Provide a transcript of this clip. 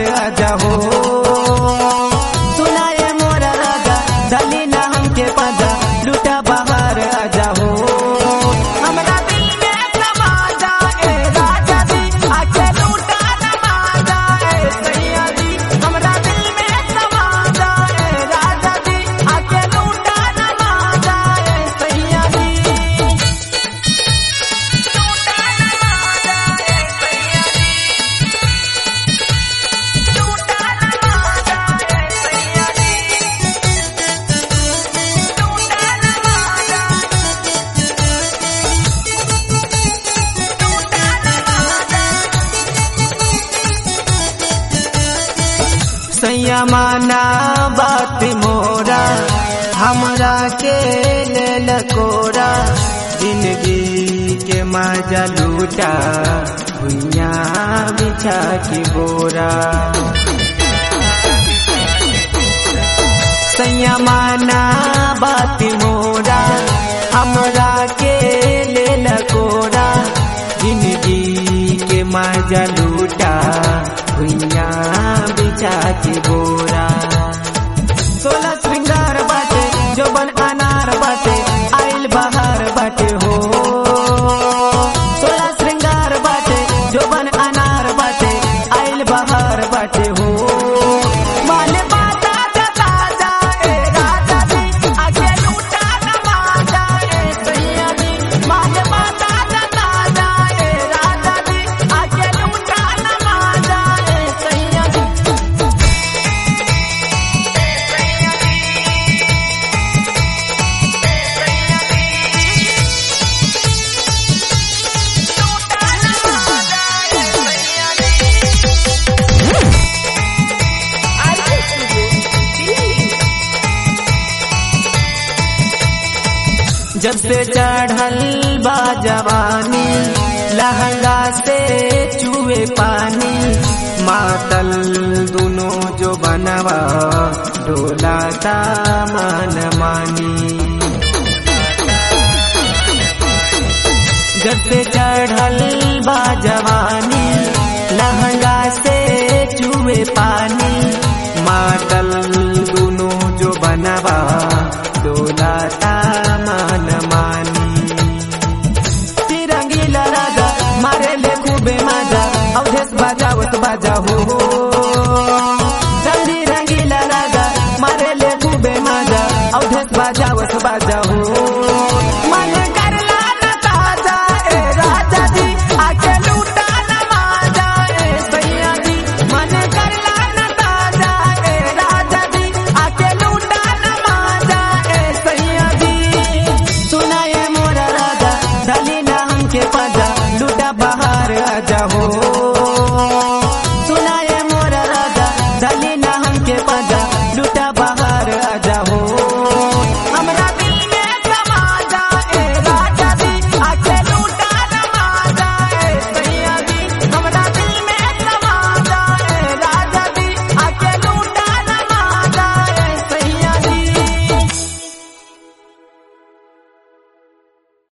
बहार आजा हो सुनाए मोरा राजा दली ना हमके पाजा लूटा बहार आजा हो हमरा दिल में समा जाए राजा जी आके लूटा नमा जाए सैया जी हमरा दिल में समा जाए राजा जी आके लूटा नमा जाए सैया जी सैया माना बात मोरा हमरा के लेल कोरा जिंदगी के मजा लूटा भुइया बिछा के बोरा सैया माना बात मोरा हमरा के लेल कोरा जिंदगी के मजा लूटा भुइया बिछा के बोरा सोलह श्रृंगार बाटे जोबन अनार बाटे आइल बहार बाटे हो सोलह श्रृंगार बाटे जोबन अनार बाटे आइल बहार बाटे हो माल बाता जता जाए राजा जी आगे लूटा नमा जाए सैया जी माल बाता जता जाए राजा जी आगे लूटा नमा जाए सैया जी जब से चढ़ल बा जवानी लहंगा से चूहे पानी मातल दोनों जो बनवा डोलाता मन मानी जब से चढ़ल बा जवानी लहंगा से चूहे पानी मातल दोनों जो बनवा डोलाता मन मानी तिरंगीला राजा मारे ले खूबे मजा अवधेश बाजावत बाजा हो रंगी रंगीला राजा मारे ले खूबे मजा अवधेश बाजावत बाजा हो